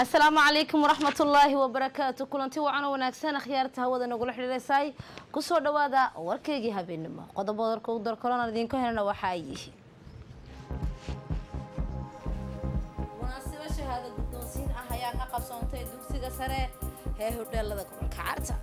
asalaamu calaykum waraxmat ullaahi wabarakaatu kulanti wacan wanaagsan akhyaarta hawada nagula xidhiireysay kusoo dhawaada warkeygii habeenimo qodobo warka u darkolona idinka helana waxa ay yihiin munaasibo shahaado guddoonsiin ah ayaa ka qabsoontay dugsiga sare ee hodheelada gobolka carta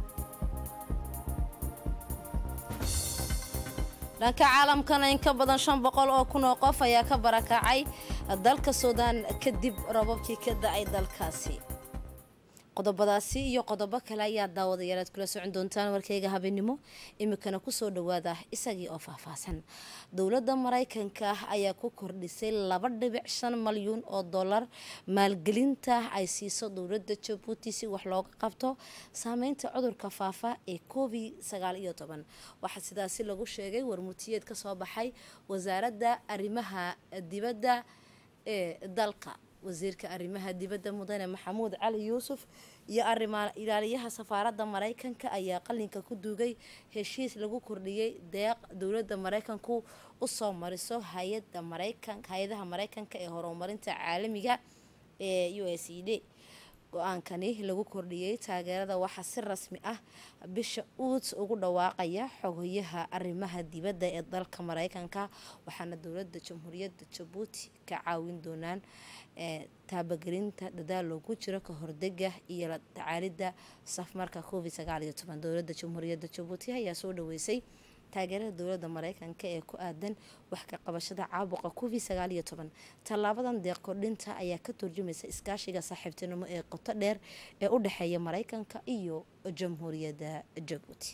dhanka caalamkana in ka badan shan boqol oo kun oo qof ayaa ka barakacay dalka suudaan kadib rababkii ka da-ay dalkaasi qodobadaasi iyo qodobo kale ayaa daawadayaalaad kula socon doontaan warkeyga habeenimo imikana kusoo dhawaada isagii oo faahfaahsan dowladda maraykanka ayaa ku kordhisay laba dhibic shan malyuun oo dollar maalgelinta ay siiso dowladda jabuuti si wax looga qabto saameynta cudurka faafa ee covid sagaal iyo toban waxaa sidaasi lagu sheegay warmutiyeed kasoo baxay wasaaradda arrimaha dibadda ee dalka wasiirka arrimaha dibadda mudane maxamuud cali yuusuf iyo arrimaa ilaaliyaha safaaradda maraykanka ayaa qalinka ku duugay heshiis lagu kordhiyey deeq dowladda maraykanku usoo mariso hay-ada maraykan hay-adaha maraykanka ee horumarinta caalamiga ee u s e d go-aankani lagu kordhiyey taageerada waxaa si rasmi ah bisha uud ugu dhawaaqaya xogayaha arrimaha dibadda ee dalka maraykanka waxaana dowladda jamhuuriyadda jabuuti ka caawin doonaan taabagelinta dadaal loogu jiro ka hordega iyo la tacaalida safmarka covid sagaal iyo toban dowladda jamhuuriyadda jabuuti ayaa soo dhaweysay taageerada dowladda maraykanka ee ku aadan wax ka qabashada caabuqa covid sagaal iyo toban tallaabadan deeq kordhinta ayaa ka turjumaysa iskaashiga saaxiibtinimo ee qoto dheer ee u dhexeeya maraykanka iyo jamhuuriyadda jabuuti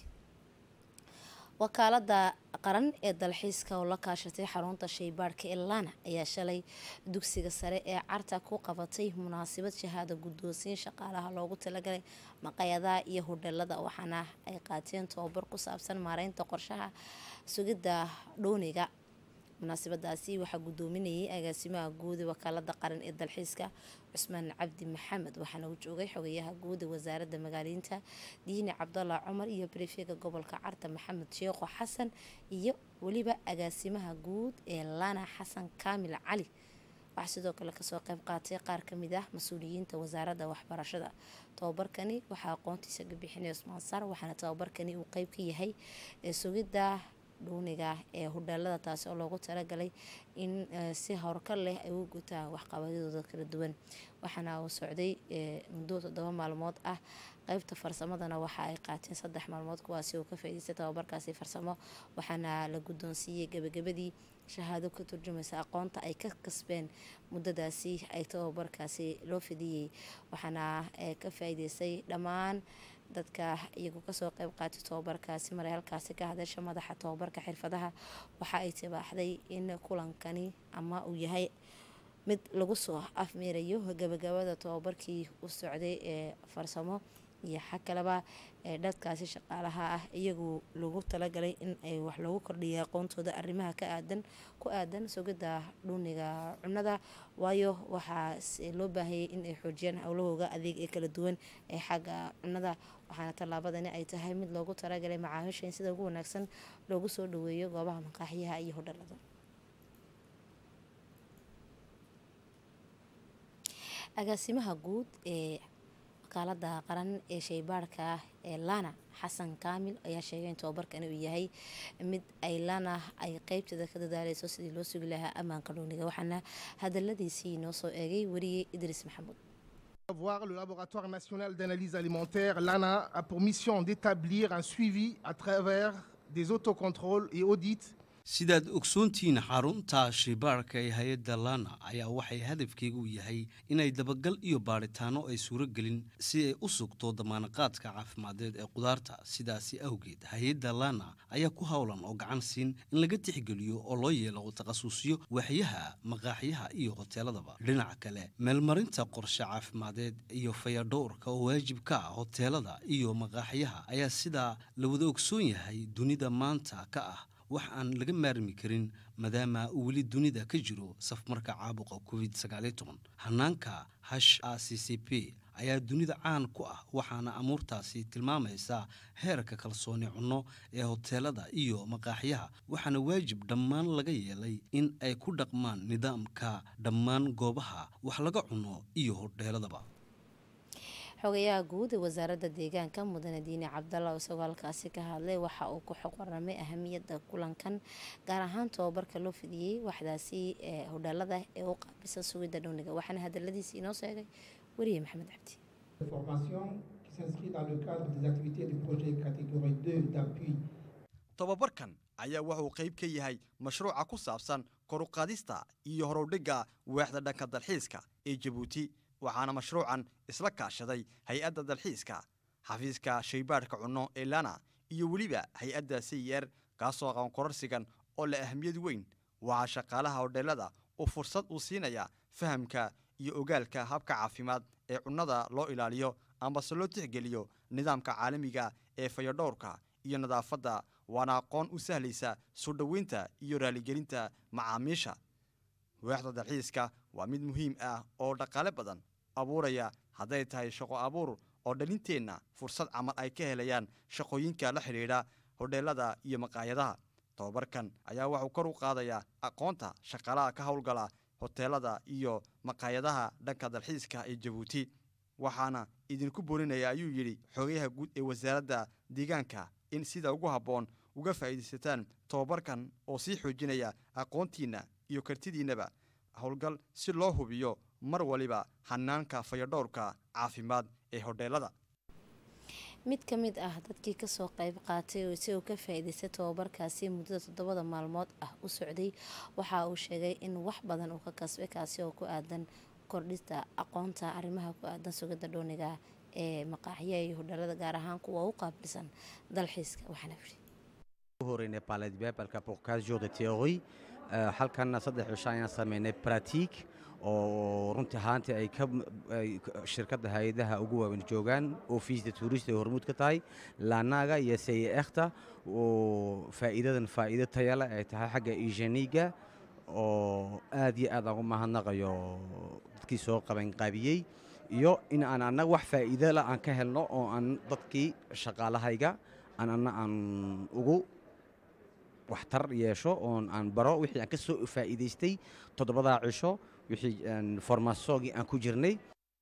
wakaalada qaran ee dalxiiska oo la kaashatay xarunta shaybaadhka elana ayaa shalay dugsiga sare ee carta ku qabatay munaasabad shahaado guddoonsiin shaqaalaha loogu talagalay maqayadaha iyo hodheelada waxaana ay qaateen tababar ku saabsan maareynta qorshaha sugidda dhooniga munaasabadaasi waxaa guddoominayay agaasimaha guud ee wakaalada qaran ee dalxiiska cusmaan cabdi maxamed waxaana uu joogay xogayaha guud ee wasaaradda magaaliinta diini cabdalla cumar iyo brefega gobolka carta maxamed sheekho xasan iyo weliba agaasimaha guud ee lana xasan kaamil cali waxaa sidoo kale kasoo qeyb qaatay qaar kamid ah mas-uuliyiinta wasaaradda waxbarashada tababarkani waxaa aqoontiisa ka bixinay cusmaan sar waxaana tababarkani uu qeyb ka yahay sugidda dhuuniga ee hodheelada taasi oo loogu talagalay in si howrkar leh ay u gutaan waxqabadyadooda kala duwan waxaana uu socday muddo toddoba maalmood ah qeybta farsamadana waxa ay qaateen saddex maalmood kuwaasi oo ka faa'iidaystay tababarkaasi farsamo waxaana la guddoonsiiyey gebagabadii shahaado ka turjumaysa aqoonta ay ka kasbeen muddadaasi ay tababarkaasi loo fidiyey waxaana ka faa'iidaystay dhammaan dadka iyagu kasoo qeyb qaatay tababarkaasi maray halkaasi ka hadasha madaxa tababarka xirfadaha waxa ay tibaaxday in kulankani ama uu yahay mid lagu soo afmeerayo gabagabada tababarkii u socday ee farsamo iyo xa kaleba ee dadkaasi shaqaalaha ah iyagu lagu talagalay in ay wax loogu kordhiyay aqoontooda arrimaha ka aadan ku aadan sugidda dhuniga cunada waayo waxaa loo baahayay in ay xoojiyaan howlahooga adeeg ee kala duwan ee xagga cunada waxaana tallaabadani ay tahay mid loogu talagalay macaamiisha in sida ugu wanaagsan loogu soo dhaweeyo goobaha maqaaxiyaha iyo hodhalada agaasimaha guud ee wakaalada qaran ee shaybaarhka ee lana xasan kaamil ayaa sheegay in tababarkani uu yahay mid ay lana ay qeybteeda ka dadaaleyso sidii loo sugi lahaa ammaanka dhuuniga waxaana hadaladiisii inoo soo eegay wariyey idriis maxamuud Voir le laboratoire national d'analyse alimentaire, l'ANA, a pour mission d'établir un suivi à travers des autocontrôles et audits sidaad ogsoontihiin xarunta shaybaarhka ee hay-adda lana ayaa waxay hadafkeegu yahay inay dabagal iyo baadhitaano ay suuragelin si ay u sugto damaanaqaadka caafimadeed ee qudaarta sidaasi awgeed hay-adda lana ayaa ku howlan oo gacan siin in laga tixgeliyo oo loo yeelo takhasusyo waaxyaha maqaaxyaha iyo hoteeladaba dhinaca kale meelmarinta qorshe caafimadeed iyo fayadhowrka oo waajib ka ah hoteelada iyo maqaaxyaha ayaa sidaa la wada ogsoon yahay dunida maanta ka ah wax aan laga maarmi karin maadaama uu weli dunida ka jiro safmarka caabuqa covid hanaanka hash a c c p ayaa dunida caan ku ah waxaana amuurtaasi tilmaamaysaa heerka kalsooni cunno ee hoteelada iyo maqaaxyaha waxaana waajib dhammaan laga yeelay in ay ku dhaqmaan nidaamka dhammaan goobaha wax laga cuno iyo hodheeladaba xogayaha guud ee wasaaradda deegaanka mudane diine cabdalla isagoo halkaasi ka hadlay waxa uu ku xog waramay ahamiyadda kulankan gaar ahaan tobabarka loo fidiyey waxdaasi ee hodheelada ee u qaabilsan sugidda dhowniga waxaana hadaladiisi inoo sheegay weriye maxamed cabdi tobabarkan ayaa wuxuu qayb ka yahay mashruuca ku saabsan koruqaadista iyo horowdhigga waaxda dhanka dalxiiska ee jabuuti waxaana mashruucan isla kaashaday hay-adda dalxiiska xafiiska shaybaadhka cunno ee lana iyo weliba hay-adda sayer kaasoo aqoon kororsigan oo leh ahamiyad weyn waxaa shaqaalaha hodheelada uu fursad uu siinaya fahamka iyo ogaalka habka caafimaad ee cunnada loo ilaaliyo ambase loo tixgeliyo nidaamka caalamiga ee fayadhowrka iyo nadaafadda waana aqoon u sahlaysa soo dhoweynta iyo raaligelinta macaamiisha waaxda dalxiiska waa mid muhiim ah oo dhaqaale badan abuuraya hadday tahay shaqo abuur oo dhalinteenna fursad camal ay ka helayaan shaqooyinka la xidhiidha hodheelada iyo maqaayadaha tobabarkan ayaa wuxuu kor u qaadayaa aqoonta shaqaalaha ka howlgala hoteelada iyo maqaayadaha dhanka dalxiiska ee jabuuti waxaana idinku boorinaya ayuu yidhi xogayaha guud ee wasaaradda deegaanka in sida ugu habboon uga faa'iidaysataan tobabarkan oo sii xoojinaya aqoontiinna iyo kartidiinnaba howlgal si loo hubiyo mar waliba hanaanka fayadhowrka caafimaad ee hodheelada mid ka mid ah dadkii kasoo qayb qaatay oo isagoo ka faa-iidaystay tobabarkaasi muddada toddobada maalmood ah u socday waxa uu sheegay in wax badan uu ka kasbay kaasi oo ku aadan kordhista aqoonta arrimaha ku aadan sugidda dhooniga ee maqaaxyaha iyo hodheelada gaar ahaan kuwa u qaabilsan dalxiiska waxaana yidhi horeynay baaladbebalka pour 15 jours de théorie halkanna saddex cisho ayaan sameynay pratique oo runtii ahaantii ay ka shirkadda hay-adaha ugu waaweyn joogaan ofiisda tuurista ay hormuud ka tahay laanaga iyo sayeekhta oo faa'iidadan faa'iido tayale ay tahay xagga igeniga oo aad iyo aad aan u mahadnaqayo dadkii soo qabanqaabiyey iyo in aan annaga wax faa'iidala aan ka helno oo aan dadkii shaqaalahayga aan anna aan ugu waxtar yeesho oon aan baro wixii aan ka soo faa'iidaystay toddobadaa cisho wixii formasoogii aan ku jirnay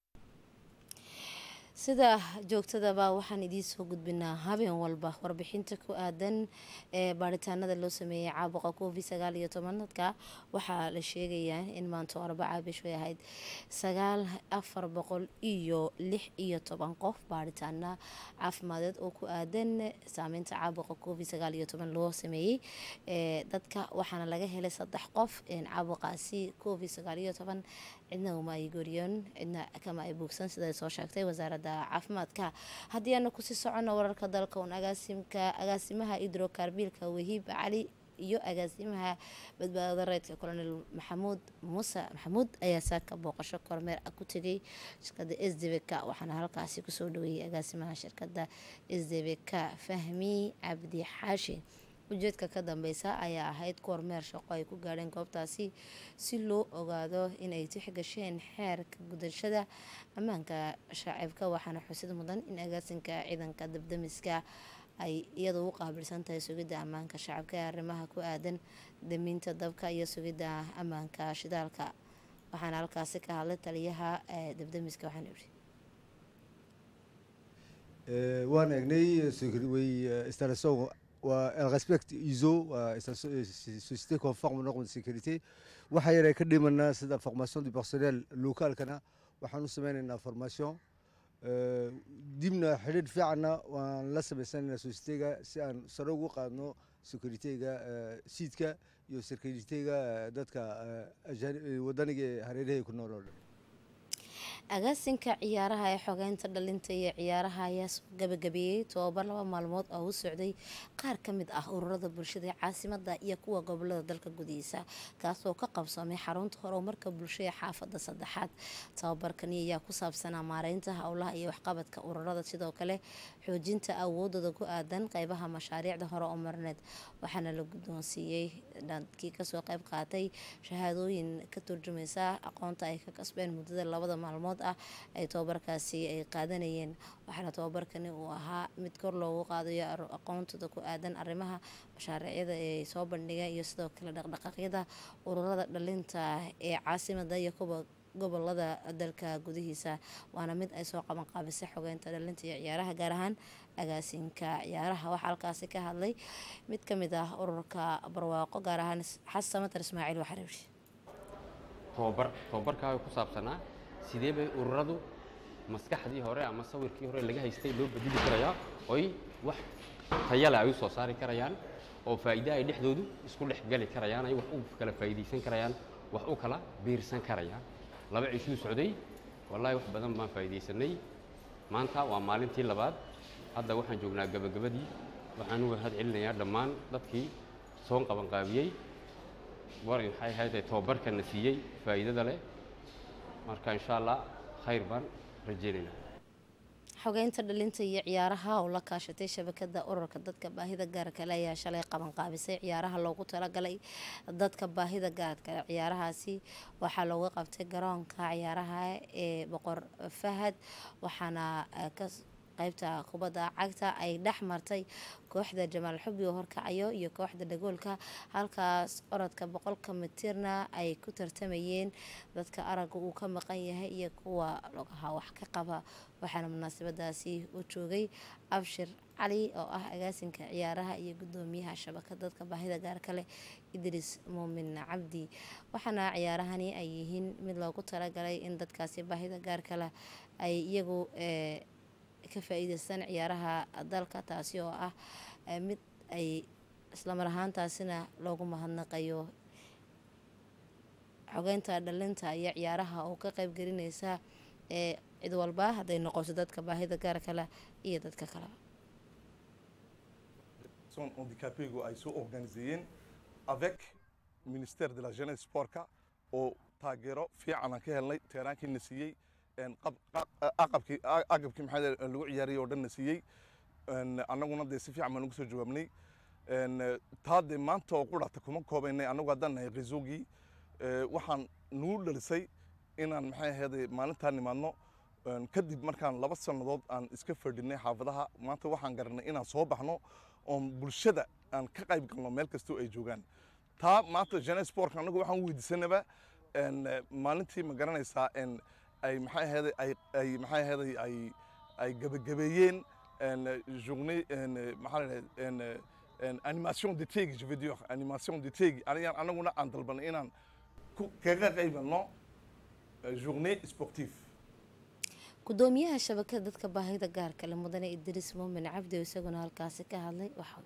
sida joogtadaba waxaan idiin soo gudbinaa habeen walba warbixinta ku aadan ee baaritaanada loo sameeyey caabuqa covid sagaal iyo tobanadka waxaa la sheegayaa in maanta arbaca bishu ay ahayd sagaal afar boqol iyo lix iyo toban qof baaritaana caafimadeed oo ku aadan saameynta caabuqa covid sagaal iyo toban loo sameeyey dadka waxaana laga helay saddex qof caabuqaasi covid sagaal iyo toban cidna uma ay gooriyoon cidna kama ay buugsan sida soo sheegtay wasaaradda caafimaadka haddii aana kusii socono wararka dalka un agaasimka agaasimaha hidrokarbiilka wahiib cali iyo agaasimaha badbaadada reydka colonel maxamuud muuse maxamuud ayaa saaka booqasho kormeer ah ku tegay shirkada s d b k waxaana halkaasi kusoo dhaweeyay agaasimaha shirkada s d b k fahmi cabdi xaashi ujeedka ka dambeysa ayaa ahayd kormeer shaqo ay ku gaadheen goobtaasi si loo ogaado inay tixgasheen xeerka gudashada ammaanka shaacibka waxaana xusid mudan in agaasinka ciidanka dabdamiska ay iyadu u qaabilsan tahay sugidda ammaanka shacabka ee arrimaha ku aadan daminta dabka iyo sugidda ammaanka shidaalka waxaana halkaasi ka hadlay taliyaha dabdamiska waxaana yidhi waan eegnay installation elle respecte ISO société conforme aux normes de sécurité waxa yar ay ka dhimanaa sida formation du personnel locaalkana waxaan u sameynaynaa formation dibna xidhiidh fiicanna waan la samaysanaynaa sociétéga si aan sare ugu qaadno securityga siidka iyo securityga dadka wadaniga ee hareeraha ku nool oo dhan agaasinka ciyaaraha ee xogeynta dhalinta iyo ciyaaraha ayaa soo gabagabeeyey tobabar laba maalmood oo u socday qaar ka mid ah ururada bulshada ee caasimada iyo kuwa gobolada dalka gudihiisa kaasoo ka qabsoomay xarunta horumarka bulsho ee xaafada saddexaad tababarkani ayaa ku saabsanaa maareynta howlaha iyo waxqabadka ururada sidoo kale xoojinta awoodooda ku aadan qeybaha mashaariicda hore oo marineed waxaana la guddoonsiiyey dadkii kasoo qeyb qaatay shahaadooyin ka turjumaysa aqoonta ay ka kasbeen muddada labada maalmood maalmood ah ay tobabarkaasi ay qaadanayeen waxaana tobabarkani uu ahaa mid kor loogu qaadayo aqoontooda ku aadan arrimaha mashaariicyada ay soo bandhigeen iyo sidoo kale dhaqdhaqaaqyada ururada dhalinta ee caasimada iyo kuwa gobolada dalka gudihiisa waana mid ay soo qaban qaabisay xogeynta dhalinta iyo ciyaaraha gaar ahaan agaasinka ciyaaraha waxaa halkaasi ka hadlay mid ka mid ah ururka barwaaqo gaar ahaan xasan matar ismaaciil waxareebi tobabar tobabarkaa ku saabsanaa sidee bay ururadu maskaxdii hore ama sawirkii hore laga haystay loo bedeli karayaa oy wax tayale ay u soo saari karayaan oo faa'iide ay dhexdoodu isku dhex gali karayaan ay wax u kala faa'iidaysan karayaan wax u kala biirsan karayaan laba cishuu socday wallaahi wax badan baan faa'iidaysanay maanta waa maalintii labaad hadda waxaan joognaa gabagabadii waxaan u mahad celinayaa dhammaan dadkii soo qabanqaabiyey war maxay ahayd tobabarkana siiyey faa'iidada leh marka insha allah khayr baan rajaynaynaa xogeynta dhalinta iyo ciyaaraha oo la kaashatay shabakada ururka dadka baahida gaarkale ayaa shalay qabanqaabisay ciyaaraha loogu talagalay dadka baahida gaarkale ciyaarahaasi waxaa looga qabtay garoonka ciyaaraha ee boqor fahad waxaana ka qaybta kubadda cagta ay dhex martay kooxda jamaal xubi oo horkacayo iyo kooxda dhagoolka halkaas orodka boqolka mitirna ay ku tartamayeen dadka aragga uu ka maqan yahay iyo kuwa logaha wax ka qaba waxaana munaasabadaasi u joogay abshir cali oo ah agaasinka ciyaaraha iyo gudoomiyaha shabakad dadka baahida gaarka leh idriis muumin cabdi waxaana ciyaarahani ay yihiin mid loogu talagalay in dadkaasi baahida gaarka leh ay iyagu ka faa-iideystaan ciyaaraha dalka taasi oo ah mid ay islamar ahaantaasina loogu mahadnaqayo xogeynta dhalinta iyo ciyaaraha oo ka qeyb gelineysa ee cid walba hadday noqoto dadka baahida gaarka leh iyo dadka kaleba son handicapégu ay soo organiseeyeen avec ministère de la jeunesse sportka oo taageero fiican aan ka helnay teeraankiina siiyey aqabkii agabkii maxaa lagu ciyaariyay oo dhan na siiyey annaguna dee si fiican baan ugu soo jawaabnay taa dee maanta oo qurata kuma koobaynay annagu haddaan nahay qisoogii waxaan nagu dhalisay inaan maxay ahayd maalintaa nimaadno kadib markaan laba sannadood aan iska fadhinay xaafadaha maanta waxaan garanay inaan soo baxno oon bulshada aan ka qayb galno meel kastoo ay joogaan taa maanta jeunesse sportka annagu waxaan weydiisanaba maalintii ma garanaysaa ay maxay ahayd ay ay maxay ahayd ay ay gabagabeeyeen journée maxaa la dhahay animation de tegi je veux dire animation de tegi anigaan anaguna aan dalbanay inaan kaga qaybano journée sportive gudoomiyaha shabakada dadka baahida gaarka leh mudane idriis muumin cabdi oo isaguna halkaasi ka hadlay waxa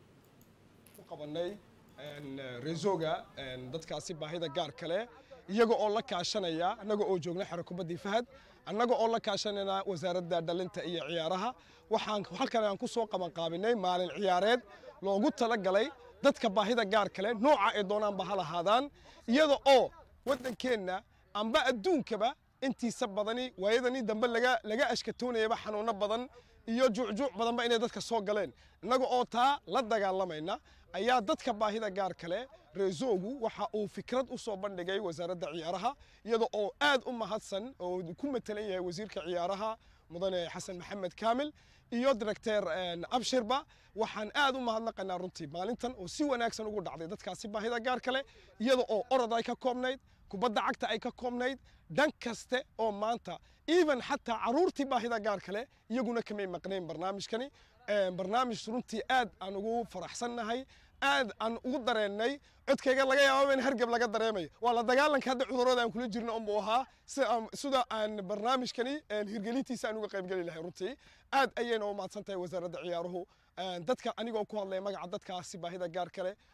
ku qabanay reesoga dadkaasi baahida gaarka leh iyaga oo la kaashanaya annaga oo joogna xero kubaddii fahad annaga oo la kaashanayna wasaaradda dhalinta iyo ciyaaraha waxaan halkan aan ku soo qabanqaabinay maalin ciyaareed loogu talagalay dadka baahida gaarka leh nooca ay doonaanba ha lahaadaan iyada oo waddankeenna amba adduunkaba intiisa badani waayadani dambe laga laga ashkatoonayaba xanuuno badan iyo juucjuuc badanba inay dadka soo galeen innaga oo taa la dagaalamayna ayaa dadka baahida gaarka leh reesoogu waxa uu fikrad u soo bandhigay wasaaradda ciyaaraha iyada oo aad u mahadsan oo ku matalan yahay wasiirka ciyaaraha mudane xasan maxamed kaamil iyo directeer abshirba waxaan aad u mahadnaqaynaa runtii maalintan oo si wanaagsan ugu dhacday dadkaasi baahida gaarka leh iyada oo orod ay ka koobnayd kubadda cagta ay ka koobnayd dhan kaste oo maanta even xataa caruurtii baahida gaarka leh iyaguna kamay maqnayn barnaamijkani barnaamij runtii aad aan ugu faraxsannahay aad aan ugu dareennay codkayga laga yaaba in hargab laga dareemayo waa la dagaalanka hadda cudurrada aan kula jirno unbuu ahaa sida aan barnaamijkani hirgelintiisa aan uga qaybgeli lahay runtii aad ayayna u mahadsan tahay wasaaradda ciyaaruhu dadka anigoo ku hadlaya magaca dadkaasi baahida gaarka leh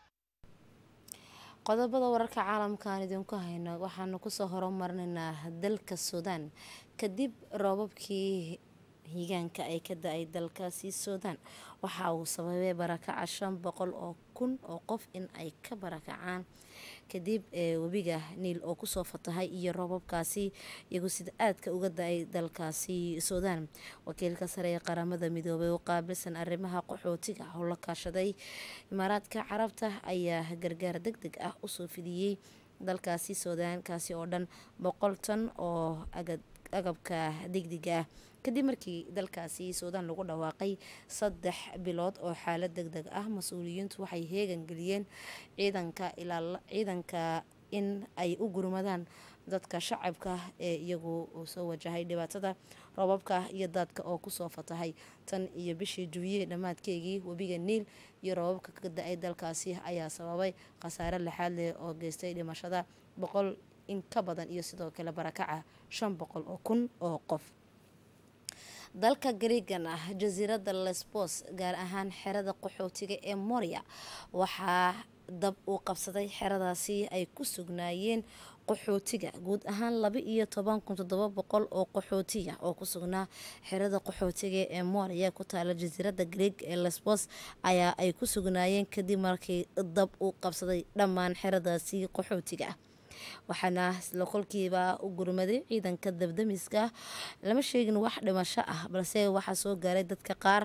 qodobada wararka caalamka aan idinku hayno waxaanu kusoo horumarinaynaa dalka suudaan kadib roobabkii higaanka ay ka da-ay dalkaasi suudaan waxa uu sababay barakaca shan boqol oo kun oo qof in ay ka barakacaan kadib webiga niil oo kusoo fatahay iyo roobabkaasi iyagu sida aadka uga da-ay dalkaasi suudaan wakiilka sare ee qaramada midoobay oo qaabilsan arrimaha qaxootiga oo la kaashaday imaaraadka carabta ayaa gargaar deg deg ah usoo fidiyey dalkaasi suudaan kaasi oo dhan boqol tan oo agad agabka degdega ah kadib markii dalkaasi suudaan lagu dhawaaqay saddex bilood oo xaalad deg deg ah mas-uuliyiintu waxay heegan geliyeen ciidanka ilaa ciidanka in ay u gurmadaan dadka shacabka ee iyagu soo wajahay dhibaatada roobabka iyo daadka oo kusoo fatahay tan iyo bishii juwiye dhammaadkeygii webiga niil iyo roobabka ka da-ay dalkaasi ayaa sababay khasaare lixaad leh oo geystay dhimashada boqol in ka badan iyo sidoo kale barakaca shan boqol oo kun oo qof dalka gariigan ah jasiiradda lesbos gaar ahaan xerada qaxootiga ee moria waxaa dab uu qabsaday xeradaasi ay ku sugnaayeen qaxootiga guud ahaan laba iyo toban kun toddoba boqol oo qaxootiya oo ku sugnaa xerada qaxootiga ee moria ku taala jasiiradda greeg ee lesbos ayaa ay ku sugnaayeen kadib markii dab uu qabsaday dhammaan xeradaasi qaxootiga ah waxaana isla kolkiiba u gurmaday ciidanka dabdamiska lama sheegin wax dhimasho ah balse waxaa soo gaaray dadka qaar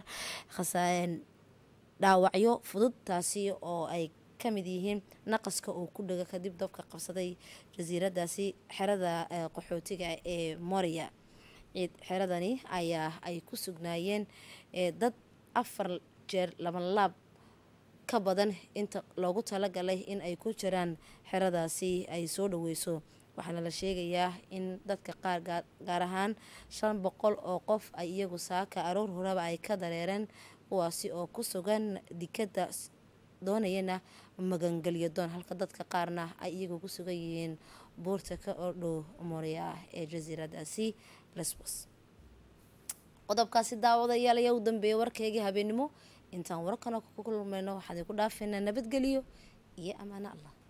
dhaawacyo fudud taasi oo ay kamid yihiin naqaska oo ku dhaga kadib dabka qabsaday jasiiradaasi xerada qaxootiga ee moria xeradani ayaa ay ku sugnaayeen dad afar jeer laban laab ka badan inta loogu talagalay in ay ku jiraan xeradaasi ay soo dhaweyso waxaana la sheegayaa in dadka qaar gaar ahaan shan boqol oo qof ay iyagu saaka aroor horaba ay ka dareereen kuwaasi oo ku sugan dikada doonayana magangelyo doon halka dadka qaarna ay iyagu ku sugan yihiin buurta ka ordhow moria ee jasiiradaasi lesbos qodobkaasi daawadayaal ayaa u dambeeyay warkaygii habeenimo intaan warkana ku kulmayno waxaan idinku dhaafaynaa nabadgeliyo iyo ammaano allah